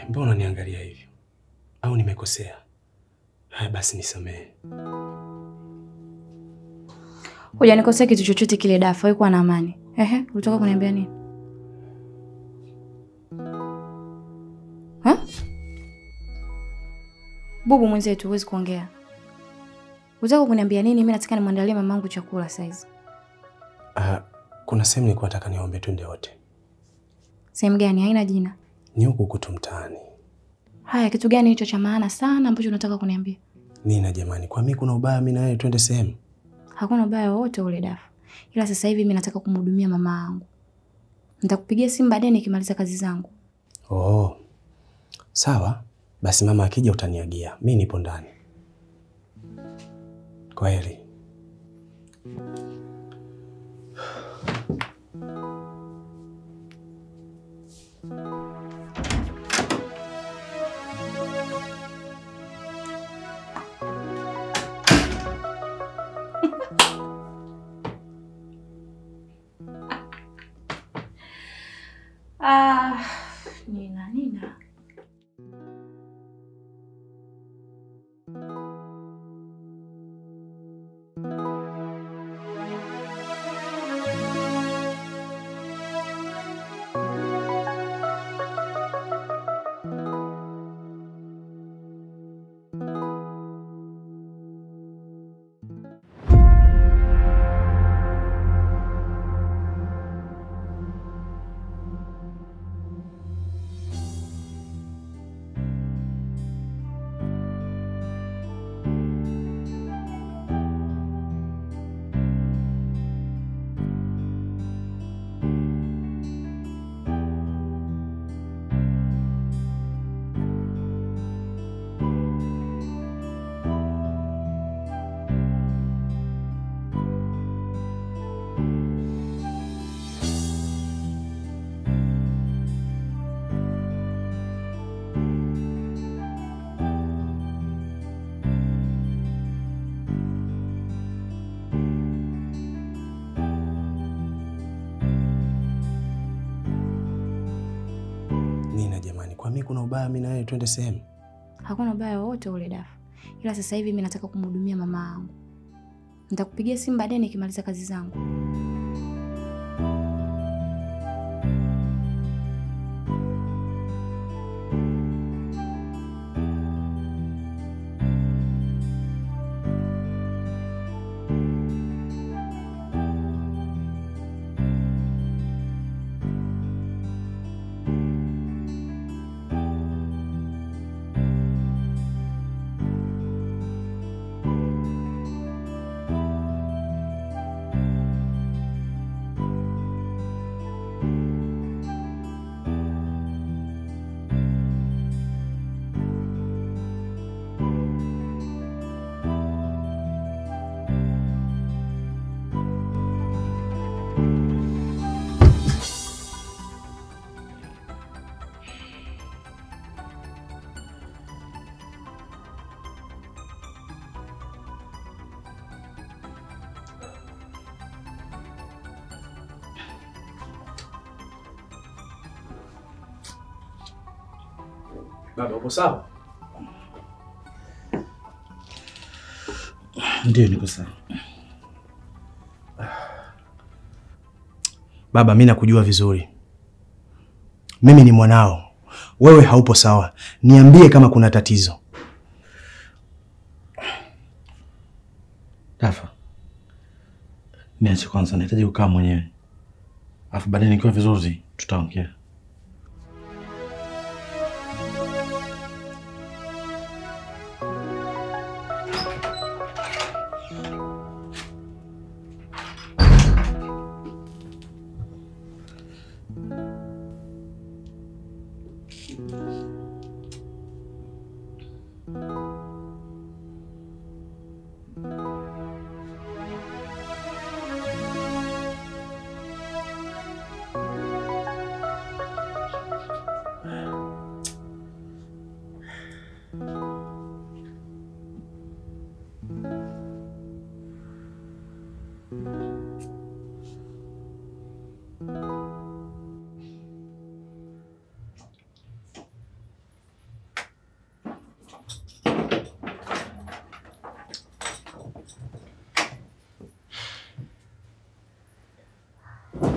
Mbona unaniangalia hivyo? Au nimekosea? Haya basi nisamehe. Hujanikosea kitu chochote kile Dafa, wewe kuwa na amani. Ehe, ulitoka kuniambia nini? Ha? Bubu mwenzetu, huwezi kuongea. Ulitaka kuniambia nini? Mimi nataka nimwandalie mamangu chakula saizi. Ah, kuna sehemu nilikuwa nataka niombe twende wote. Sehemu gani? Haina jina. Ni huku kutu mtaani. Haya, kitu gani hicho cha maana sana ambacho unataka kuniambia? Nina jamani, kwa mimi kuna ubaya mimi na wewe twende sehemu? Hakuna ubaya wowote ule Dafa, ila sasa hivi mimi nataka kumhudumia mama yangu. Nitakupigia simu baadaye nikimaliza kazi zangu. Oh. Sawa. Basi mama akija utaniagia. Mimi nipo ndani. Kwaheri. Ah, Nina, Nina. Nina jamani, kwa mimi kuna ubaya mimi na wewe twende sehemu? Hakuna ubaya wowote ule Dafa, ila sasa hivi mimi nataka kumhudumia mama yangu. Nitakupigia simu baadaye nikimaliza kazi zangu. Baba, upo sawa? Ndio, niko sawa. Baba, mimi nakujua vizuri. Mimi ni mwanao. Wewe haupo sawa. Niambie kama kuna tatizo. Dafa, niache kwanza, nahitaji kukaa mwenyewe, alafu baadaye nikiwa vizuri tutaongea.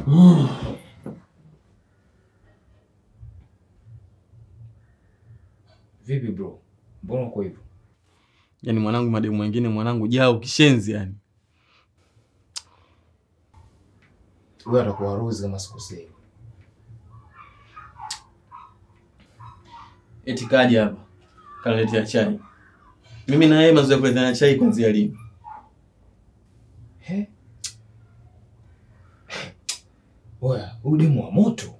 Vipi bro? Mbona uko hivyo? Yaani mwanangu, mademu wengine mwanangu, jao kishenzi yani. Wewe atakuwa Rose kama sikosei. Eti kaja hapa kaletea chai. Mimi na yeye mazoea kuleteana chai kuanzia lini? He? Oya, huyu demu wa moto.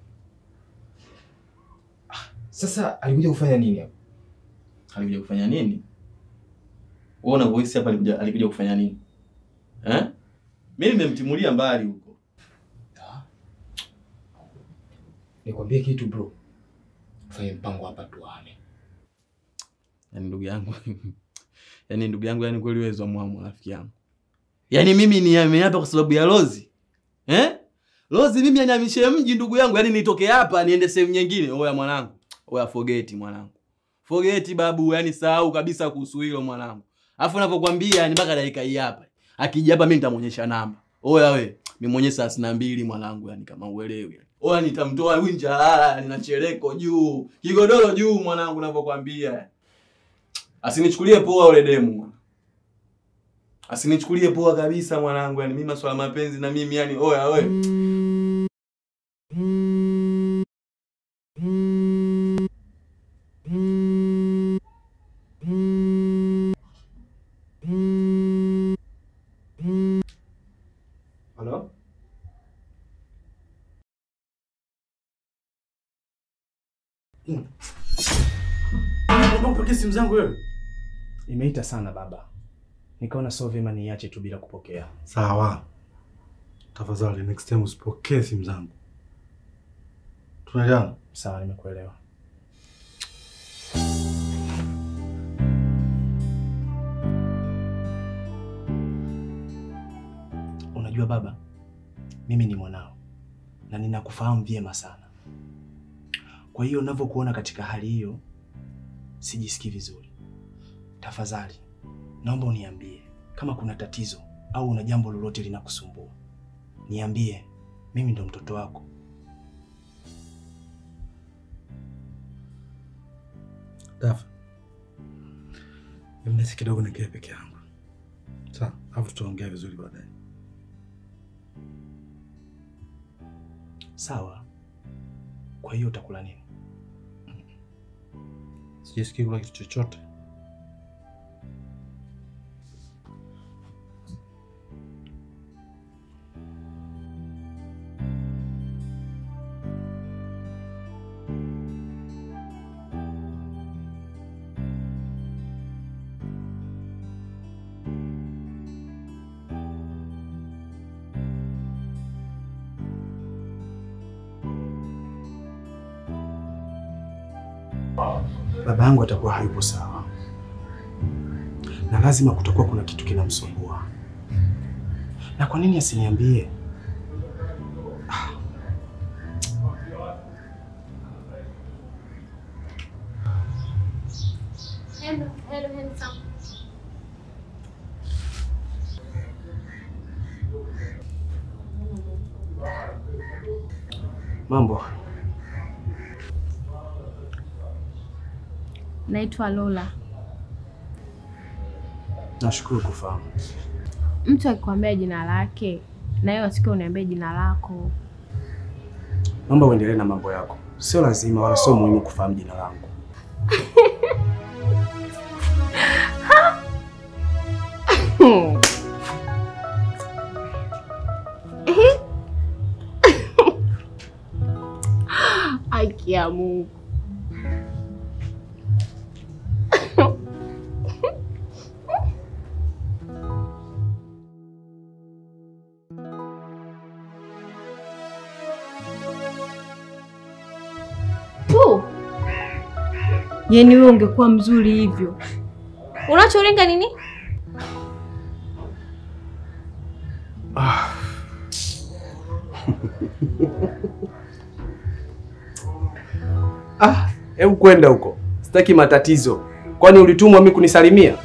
Ah, Sasa alikuja kufanya nini hapa? Alikuja kufanya nini? Wewe unavyohisi hapa alikuja alikuja kufanya nini? Eh? Mimi nimemtimulia mbali huko. Nikwambie kitu bro. Fanye mpango hapa tuane. Yaani ndugu yangu. Yaani ndugu yangu, yani kweli wewe zwa mwamu rafiki yangu. Yaani mimi ni hapa kwa sababu ya Lozi. Eh? Lozi mimi anihamishe mji ndugu yangu, yaani nitoke hapa niende sehemu nyingine. Oya mwanangu. Oya forget mwanangu. Forget babu, yani sahau kabisa kuhusu hilo mwanangu. Alafu ninavyokuambia yani mpaka dakika hii hapa. Akija hapa mimi nitamuonyesha namba. Oya we, nimuonyeshe thelathini na mbili mwanangu yani kama uelewi. Oya nitamtoa winja lala, nina chereko juu, kigodoro juu mwanangu ninavyokuambia. Asinichukulie poa ule demu. Asinichukulie poa kabisa mwanangu, yani mimi maswala mapenzi na mimi yani oya we. Halo? Mbona upokee simu zangu wewe? Imeita sana baba, nikaona sio vyema niache tu bila kupokea. Sawa, tafadhali next time usipokee simu zangu. Tunaelewana? Sawa, nimekuelewa. Unajua baba, mimi ni mwanao na ninakufahamu vyema sana. Kwa hiyo ninavyokuona katika hali hiyo, sijisikii vizuri. Tafadhali naomba uniambie kama kuna tatizo au una jambo lolote linakusumbua, niambie. Mimi ndo mtoto wako. Dafa, mnasi kidogo nikae peke yangu, sawa? Alafu tutaongea vizuri baadaye. Sawa. Kwa hiyo utakula nini? Sijisikii kula kitu chochote. Baba yangu atakuwa hayupo sawa, na lazima kutakuwa kuna kitu kinamsumbua. Na kwa nini asiniambie? Hello, hello, handsome. Mambo Naitwa Lola. nashukuru kufahamu. Mtu akikwambia jina lake na wewe wasikia uniambie jina lako. Naomba uendelee na mambo yako, sio lazima wala sio muhimu kufahamu jina langu. Haki ya Mungu. Tu. Yaani wewe ungekuwa mzuri hivyo. Unacholenga nini? Ah, hebu kwenda huko, sitaki matatizo. Kwani ulitumwa mimi kunisalimia?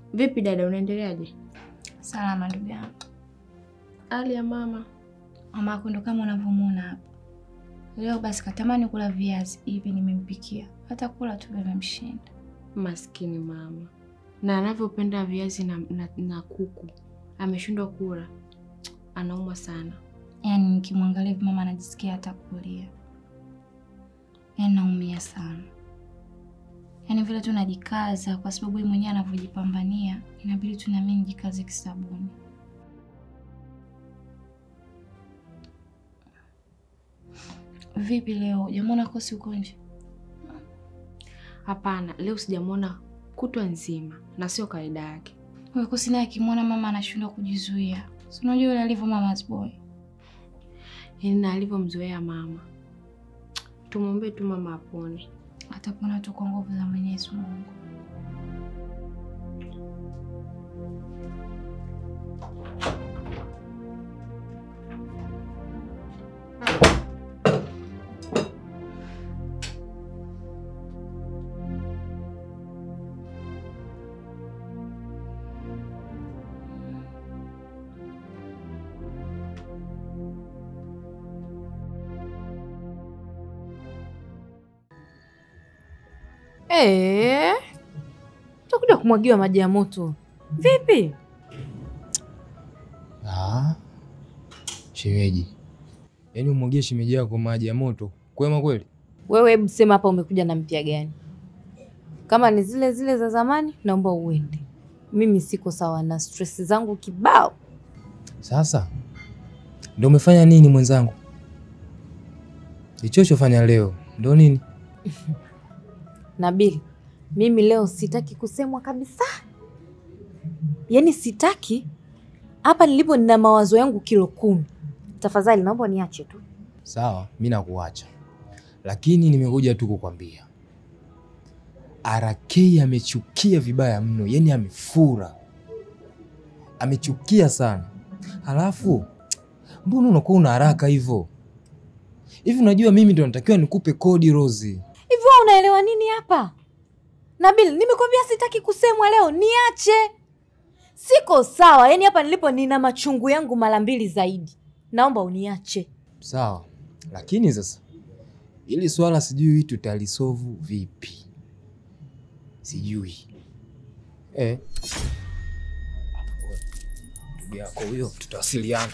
Vipi dada, unaendeleaje? Salama ndugu yangu. Hali ya mama? Mama yako ndo kama unavyomuona hapa. Leo basi katamani kula viazi hivi nimempikia. Hata kula tu vimemshinda. Maskini mama, na anavyopenda viazi na, na, na kuku ameshindwa kula, anaumwa sana. Yaani nikimwangalia hivi mama anajisikia hata kulia. Yaani naumia sana. Yaani vile tu najikaza kwa sababu yeye mwenyewe anavyojipambania, inabidi tu na mimi nijikaze kisabuni. Vipi leo? Hujamwona Kosi uko nje? Hapana, leo sijamwona kutwa nzima na sio kawaida yake. Huyo Kosi naye akimwona mama anashindwa kujizuia. Si unajua yule alivyo mama's boy. Yaani na alivyomzoea mama. Tumwombee tu mama apone. Atapona tu kwa nguvu za Mwenyezi Mungu. Eh, utakuja kumwagiwa maji ya moto vipi? Ah, shemeji, yaani umwagie shemeji yako maji ya moto kwema kweli? Wewe hebu sema hapa, umekuja na mpya gani? Kama ni zile zile za zamani, naomba uende. Mimi siko sawa na stress zangu kibao. Sasa ndo umefanya nini mwenzangu? Ichochofanya leo ndo nini? Nabil, mimi leo sitaki kusemwa kabisa, yaani sitaki. Hapa nilipo nina mawazo yangu kilo kumi. Tafadhali naomba niache tu. Sawa, mi nakuacha, lakini nimekuja tu kukwambia RK amechukia vibaya mno, yani amefura, amechukia sana. Halafu mbona unakuwa una haraka hivyo hivi? Unajua mimi ndo natakiwa nikupe kodi Rozi. Hivi wewe unaelewa nini hapa? Nabil, nimekwambia sitaki kusemwa leo, niache. Siko sawa, yaani hapa nilipo nina machungu yangu mara mbili zaidi. Naomba uniache. Sawa, lakini sasa ili swala sijui tutalisovu vipi, sijui eh. Ndugu yako huyo, tutawasiliana.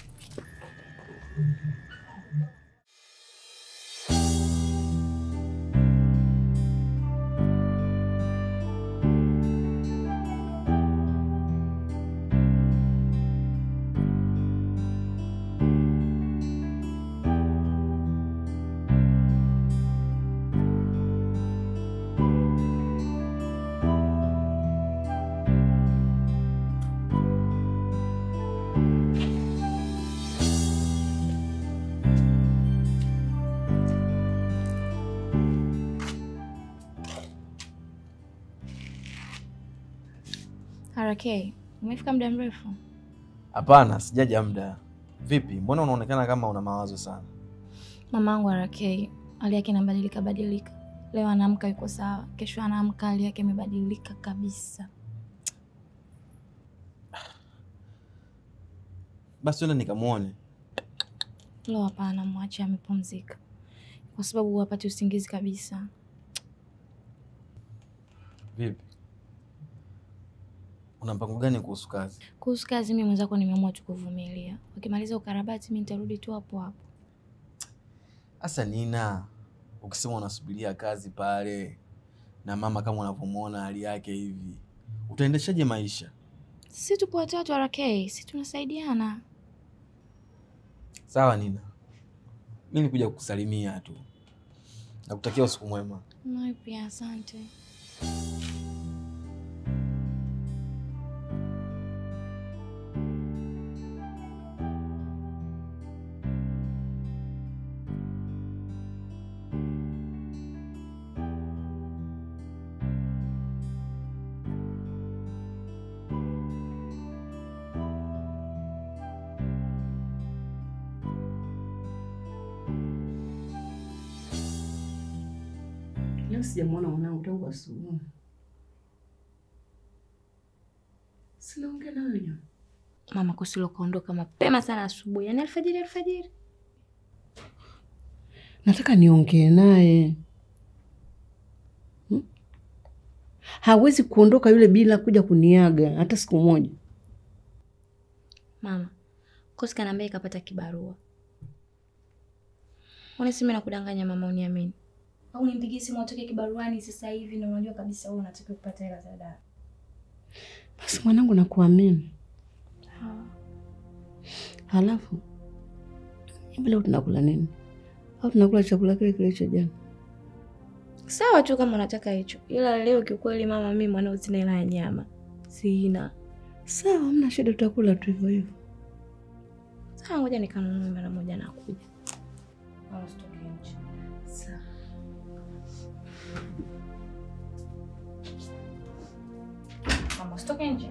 RK, umefika muda mrefu? Hapana, sijaja muda. Vipi, mbona unaonekana kama una mawazo sana? Mamangu RK, hali yake inabadilika badilika. Leo anaamka yuko sawa, kesho anaamka hali yake imebadilika kabisa. Basi twende nikamwone. Leo hapana, mwache amepumzika, kwa sababu hapati usingizi kabisa. Vipi, una mpango gani kuhusu kazi? Kuhusu kazi, mimi mwenzako nimeamua tu kuvumilia. Ukimaliza ukarabati, mi nitarudi tu hapo hapo. Sasa Nina, ukisema unasubiria kazi pale na mama kama unavyomwona hali yake hivi, utaendeshaje maisha? Si tupo watatu RK, si tunasaidiana. Sawa Nina, mi nikuja kukusalimia tu, nakutakia usiku mwema. Nawe pia asante. Leo sijamwona mwanangu tangu asubuhi. Sinaongea na wewe nyama. Mama Kosilo kaondoka mapema sana asubuhi, yaani alfajiri alfajiri. Nataka niongee naye. Hmm? Hawezi kuondoka yule bila kuja kuniaga hata siku moja. Mama Kosi kanaambia ikapata kibarua. Unasema na kudanganya mama, uniamini au nimpigie simu atoke kibaruani sasa hivi, na unajua kabisa wewe unatakiwa kupata hela za dawa. Basi mwanangu, nakuamini. Halafu hivi leo tunakula nini? Au tunakula chakula kile kile cha jana? Sawa tu kama unataka hicho, ila leo kiukweli mama, mimi mwanao sina hela ya nyama, sina. Sawa, hamna shida, tutakula tu hivyo hivyo. Sawa, ngoja nikanunue mara moja, nakuja. Au usitoke nje. Sawa. Mama, usitoke nje.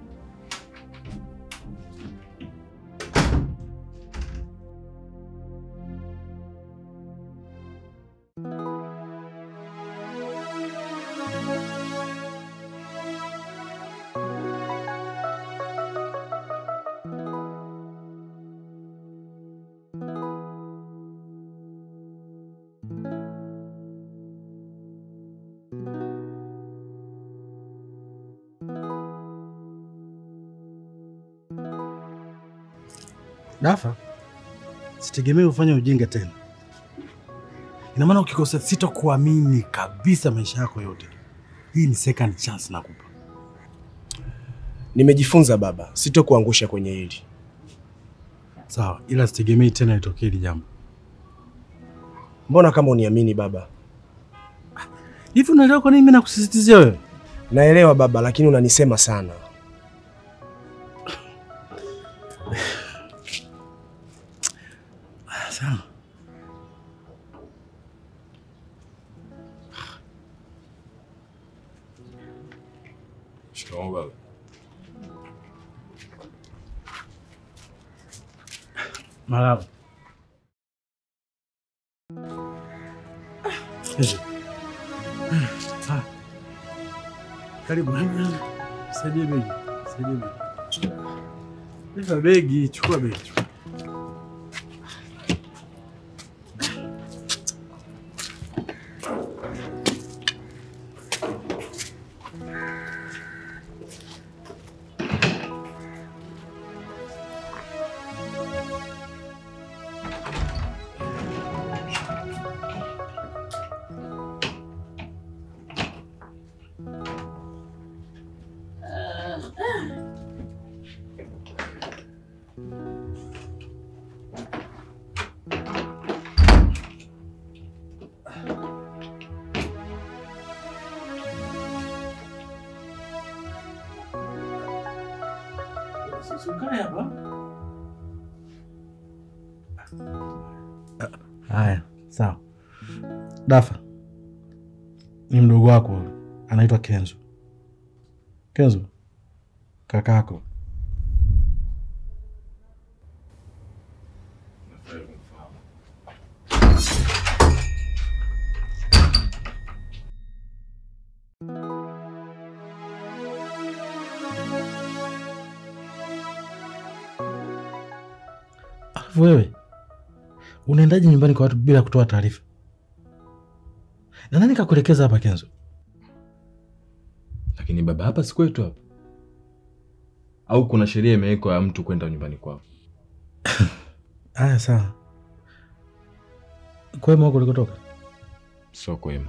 Dafa, sitegemei ufanye ujinga tena. Ina maana ukikosa, sitakuamini kabisa maisha yako yote. Hii ni second chance nakupa. Nimejifunza baba, sitokuangusha kwenye hili. Sawa, ila sitegemei tena litokee hili jambo. Mbona kama uniamini baba? Hivi unaelewa kwa nini mimi nakusisitizia wewe? Naelewa baba, lakini unanisema sana. Ah, Sawa. Shikamoo baba. Marahaba. Hizi. Ah. Karibu. Saidie begi. Saidie begi. Beba begi, chukua begi. chukua. Usikae hapa. Haya, sawa. Dafa ni mdogo wako huyu, anaitwa Kenzo. Kenzo, kakako. Alafu wewe unaendaje nyumbani kwa watu bila kutoa taarifa? Na nani kakuelekeza hapa Kenzo? Lakini baba, hapa si kwetu hapa, au kuna sheria imewekwa ya mtu kwenda nyumbani kwao? Haya, sawa. Kwema huko ulikotoka? Sio kwema,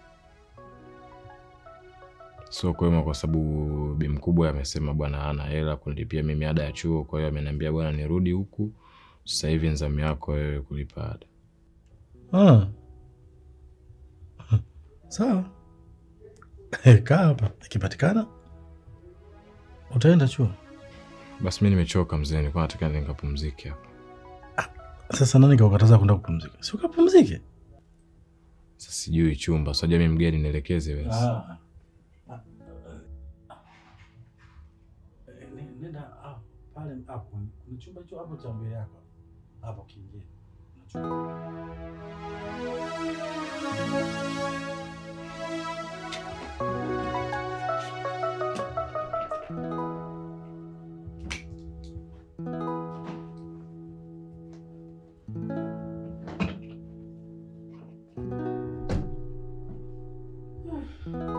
sio kwema, kwa sababu bi mkubwa amesema bwana hana hela kunilipia mimi ada ya chuo. Kwa hiyo ameniambia bwana, nirudi huku sasa hivi, nzamu yako wewe kulipa ada. Ah. Sawa. Kaa hapa, ikipatikana utaenda chuo. Basi mi nimechoka mzee, nilikuwa nataka nikapumzike hapa. Sasa nani kaukataza kwenda kupumzika? Si ukapumzike? Sasa sijui chumba, sijui mimi mgeni, nielekeze wewe. Nenda pale hapo. Kuna chumba hicho hapo cha mbele yako. Hapo kiingia. Poa.